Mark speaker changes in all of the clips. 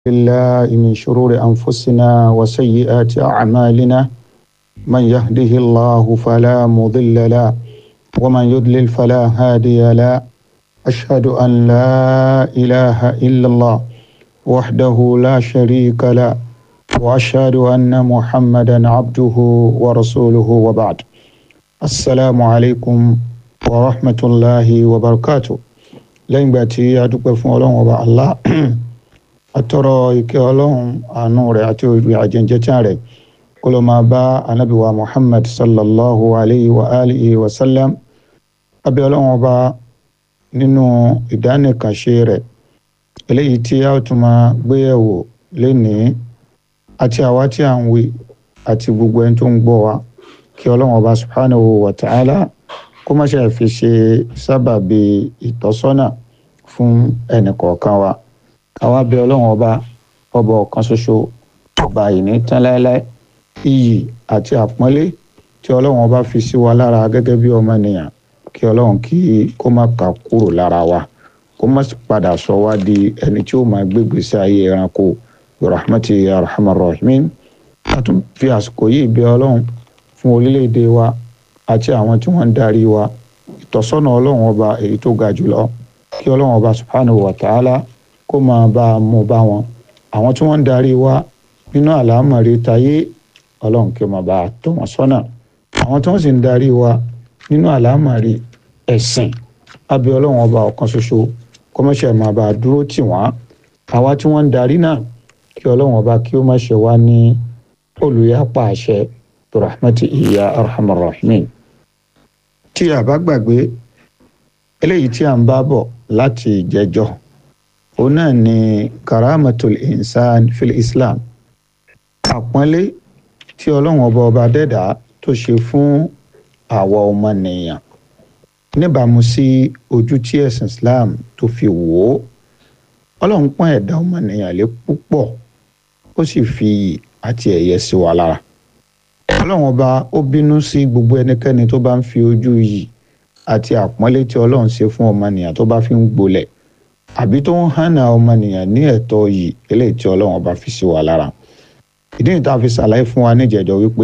Speaker 1: بالله من شرور أنفسنا وسيئات أعمالنا من يهده الله فلا مضل له ومن يضلل فلا هادي له أشهد أن لا إله إلا الله وحده لا شريك له وأشهد أن محمدا عبده ورسوله وبعد السلام عليكم ورحمة الله وبركاته لين باتي أدوك فون الله atọrọ ìkẹ́ Ọlọ́run àánú rẹ̀ àti òbí àjẹjẹtàn rẹ̀ kó ló máa bá anabi wa muhammad sallallahu alayhi wa alihi wa sallam abẹ́ Ọlọ́run ọba nínú ìdánìkànṣe rẹ̀ eléyìí tí a tún máa gbéyẹ̀wò lénìí àti àwa tí à ń wí àti gbogbo ẹni tó ń gbọ́ wa kí Ọlọ́run ọba subhanahu wa ta'ala kó má ṣe fi ṣe sábàbí ìtọ́sọ́nà fún ẹnì kọ̀ọ̀kan wa àwa bẹ ọlọ́run ọba ọba ọ̀kan ṣoṣo ọba ìní tán láéláé iyì àti àpọ́nlé tí ọlọ́run ọba fi sí wa lára gẹ́gẹ́ bí ọmọnìyàn kí ọlọ́run kí kó má kà kúrò lára wa kó má padà sọ wá di ẹni tí ó máa gbégbèsè ayé ẹranko rahmati arhamar rahimin a tún fi àsìkò yìí bẹ ọlọ́run fún orílẹ̀-èdè wa àti àwọn tí wọ́n ń darí wa ìtọ́sọ́nà ọlọ́run ọba èyí tó ga jùlọ kí ọlọ́run ọba subhanahu wa ta'ala kó máa bá a mú bá wọn àwọn tí wọ́n ń darí wa nínú àlámọ̀rí tayé ọlọ́run kí ó máa bá a tọ́ wọn sọ́nà àwọn tí wọ́n sì ń darí wa nínú àlámọ̀rí ẹ̀sìn abẹ́ ọlọ́run ọba ọ̀kan ṣoṣo kó má ṣe máa bá a dúró tì wọ́n àwa tí wọ́n ń darí náà kí ọlọ́run ọba kí ó má ṣe wá ní olùyapa àṣẹ rahmati iya arhamar rahimin tí a bá gbàgbé eléyìí tí a ń bá bọ̀ láti ìjẹjọ́ òun náà ni karamatul insan fil islam àpọ́nlé tí ọlọ́run ọba ọba dẹ́dà tó ṣe fún àwa ọmọnìyàn níbàámu sí ojú tí ẹ̀sìn islam tó fi wò ó ọlọ́run pọ́n ẹ̀dá ọmọnìyàn lé púpọ̀ ó sì fi iyì àti ẹ̀yẹ sí wa lára ọlọ́run ọba ó bínú sí gbogbo ẹnikẹ́ni tó bá ń fi ojú iyì àti àpọ́nlé tí ọlọ́run ṣe fún ọmọnìyàn tó bá fi ń gbolẹ̀ àbí tó ń hànà ọmọnìyàn ní ẹ̀tọ́ yìí eléyìí tí ọlọ́run ọba fi sí wa lára ìdí nìta fi ṣàlàyé fún wa níjẹ̀jọ́ wípé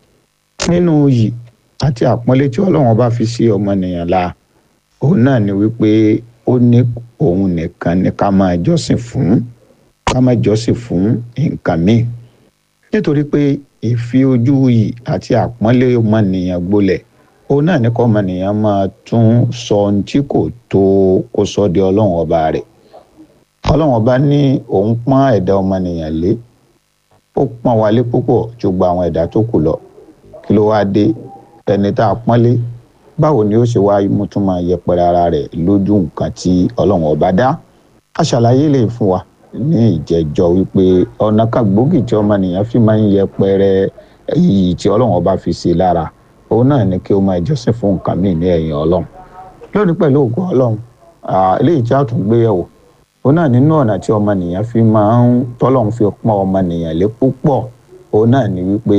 Speaker 1: nínú yìí àti àpọ́nlé tí ọlọ́run ọba fi sí ọmọnìyàn la òun náà ni wípé ó ní òun nìkan ni ká máa jọ́sìn fún ká máa jọ́sìn fún nǹkan míì nítorí pé ìfi ojú yìí àti àpọ́nlé ọmọnìyàn gbolẹ̀ òun náà ní kọ́ ọmọnìyàn máa tún sọ ohun tí kò tó kó sọ di ọlọ́run ọba rẹ̀ ọlọ́run ọba ní òun pọ́n ẹ̀dá ọmọnìyàn lé ó pọ́n wa lé púpọ̀ ju gba àwọn ẹ̀dá tó kù lọ kí ló wáá dé ẹni tá a pọ́n lé báwo ni ó ṣe wá mú tún máa yẹpẹrẹ ara rẹ̀ lójú nǹkan tí ọlọ́run ọba dá a ṣàlàyé lè fún wa ní ìjẹ́jọ́ wípé ọ̀nà kan gbòógì tí ọmọnìyàn fi máa ń yẹpẹrẹ iyì tí ọlọ́run ọba fi sí lára òun náà ni kí o máa jọ́sìn fún nǹkan míì ní ẹ̀yìn ọlọ́run lónìí pẹ̀lú ògùn ọlọ́run eléyìí tí a tún gbé yẹ̀wò òun náà nínú ọ̀nà tí ọmọnìyàn fi máa ń tọ́lọ́run fi pọ́n ọmọnìyàn lé púpọ̀ òun náà ni wípé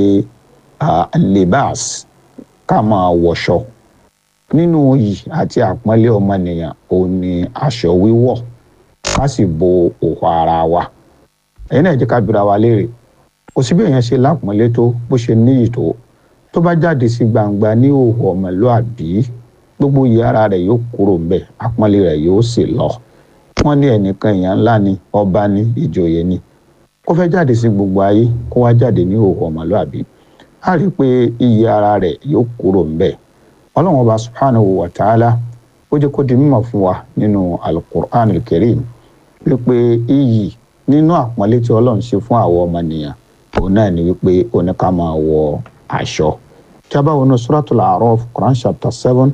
Speaker 1: libas ká máa wọṣọ nínú yìí àti àpọ́nlé ọmọnìyàn òun ni aṣọ wíwọ̀ ká sì bo òhò ara wa ẹ̀yin náà jẹ́ ká bira wa léèrè kò sí bí èèyàn ṣe lápọ́nlé tó bó ṣe níyì tó tó bá jáde sí gbangba ní òhò ọmọlúàbí gbogbo iye ara rẹ̀ yóò kúrò ńbẹ̀ àpọ́nlé rẹ̀ yóò sì lọ wọ́n ní ẹnìkan èèyàn ńlá ni ọba ní ìjòyè ni kó fẹ́ jáde sí gbogbo ayé kó wá jáde ní òhò ọmọlúàbí á rí i pé iye ara rẹ̀ yóò kúrò ńbẹ̀ ọlọ́run ọba subhanahu wa ta'ala ó jẹ́ kó di mímọ̀ fún wa nínú alukur'an alkarim wípé iyì nínú àpọ́nlé tí ọlọ́run ṣe fún àwọn ọmọnìyàn òun náà ni wípé oníkà máa wọ aṣọ tí a bá wọnú suratul A'raf Quran chapter seven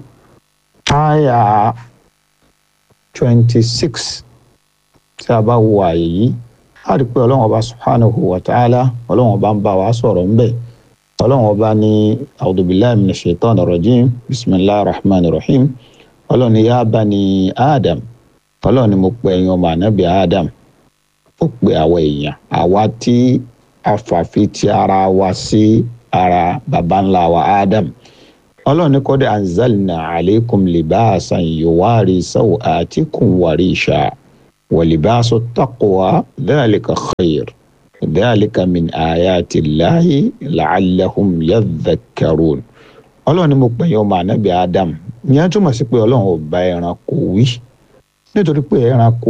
Speaker 1: aya twenty six tí a bá wo àyè yìí a rí i pé ọlọ́run ọba subhanahu wa ta'ala ọlọ́run ọba ń bá wa sọ̀rọ̀ ńbẹ̀ ọlọ́run ọba ní a'udhu billahi minash shaitanir rajim bismillahir rahmanir rahim ọlọ́run ní ya bani adam ọlọ́run ní mo pe ẹ̀yin ọmọ ànábì adam ó pe àwọn èèyàn àwa tí afàfi ti ara wa sí ara baba ńlá wa adam ọlọ́run ní kọ́dé anzalna aleikum libasan yuwari sawatikum warisha walibasu taqwa dhalika khayr dhalika min ayati llahi la'allahum yadhakkarun ọlọ́run ni mo pè yín ọmọ ànábì adam ìyẹn túmọ̀ sí pé ọlọ́run ò bá ẹranko wí nítorí pé ẹranko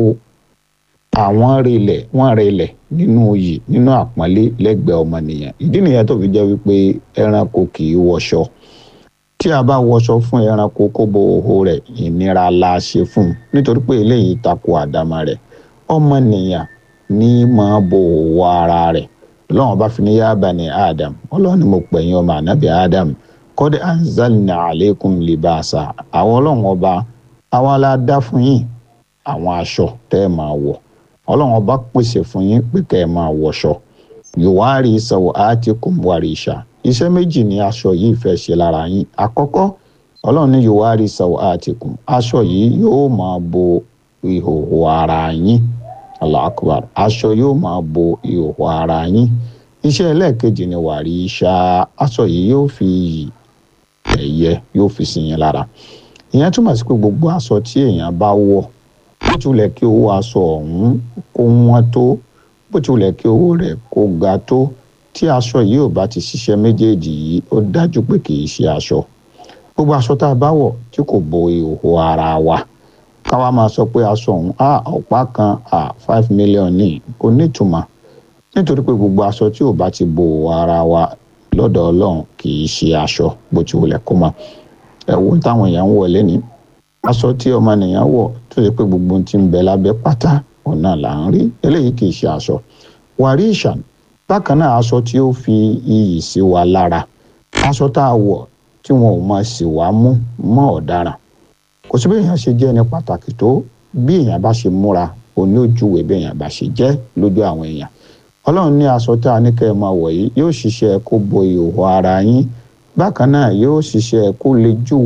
Speaker 1: àwọn relẹ̀ wọ́n relẹ̀ nínú oyè nínú àpọ́nlé lẹ́gbẹ̀ẹ́ ọmọnìyàn ìdí nìyẹn tó fi jẹ́ wípé ẹranko kì í wọṣọ tí a bá wọṣọ fún ẹranko kó bo òhò rẹ̀ ìnira la ṣe fún un nítorí pé eléyìí tako àdámà rẹ̀ ọmọnìyàn ní máa bo òhò ara rẹ̀ lọ́wọ́n bá fi ní yá bani adam ọlọ́run ni mo pè yín ọmọ ànábì adam kọ́dé anzalna aleikum libasa àwọn ọlọ́run ọba àwa la dá fún yín àwọn aṣọ tẹ́ ẹ máa wọ̀ ọlọ́run ọba pèsè fún yín pé kẹ́ ẹ máa wọṣọ yòwárí sọ̀wọ́ àtìkùn wàrí ìṣà iṣẹ́ méjì ni aṣọ yìí fẹ́ ṣe lára yín àkọ́kọ́ ọlọ́run ní yòwárí sọ̀wọ́ àtìkùn aṣọ yìí yóò máa bo ìhòòhò ara yín Allahu Akbar aṣọ yóò máa bo ìhòòhò ara yín iṣẹ́ ẹlẹ́ẹ̀kejì ni wàrí ìṣà aṣọ yìí yóò fi yìí ẹ̀yẹ yóò fi sí yín lára ìyẹn túmọ̀ sí pé gbogbo aṣọ tí èèyàn bá wọ̀ bó tilẹ̀ kí owó aṣọ ọ̀hún kó wọ́n tó bó tilẹ̀ kí owó rẹ̀ kó ga tó tí aṣọ yìí ò bá ti ṣiṣẹ́ méjèèjì yìí ó dájú pé kì í ṣe aṣọ gbogbo aṣọ tá a bá wọ̀ tí kò bo ìhòòhò ara wa káwa máa sọ pé aṣọ ọ̀hún a ọ̀pá kan a five million ní kò nítumọ̀ nítorí pé gbogbo aṣọ tí ò bá ti bo ìhòòhò ara wa lọ́dọ̀ ọlọ́run kì í ṣe aṣọ bó ti wulẹ̀ kó mọ́ ẹ wo táwọn èèyàn ń wọ̀ lẹ́ni aṣọ tí ọmọnìyàn wọ̀ tó yẹ pé gbogbo ohun tí ń bẹ lábẹ́ pátá òun náà là ń rí eléyìí kì í ṣe aṣọ wàrí ìṣàn bákan náà aṣọ tí ó fi iyì sí wa lára aṣọ tá a wọ̀ tí wọn ò máa sì wá mú mọ́ ọ̀daràn kò sí bí èèyàn ṣe jẹ́ ẹni pàtàkì tó bí èèyàn bá ṣe múra òní ojúwe bí èèyàn bá ṣe jẹ́ lójú àwọn èèyàn ọlọ́run ní aṣọ tá a ní kẹ́ ẹ máa wọ̀ yìí yóò ṣiṣẹ́ kó bo ìhòòhò ara yín bákan náà yóò ṣiṣẹ́ kó lè júwe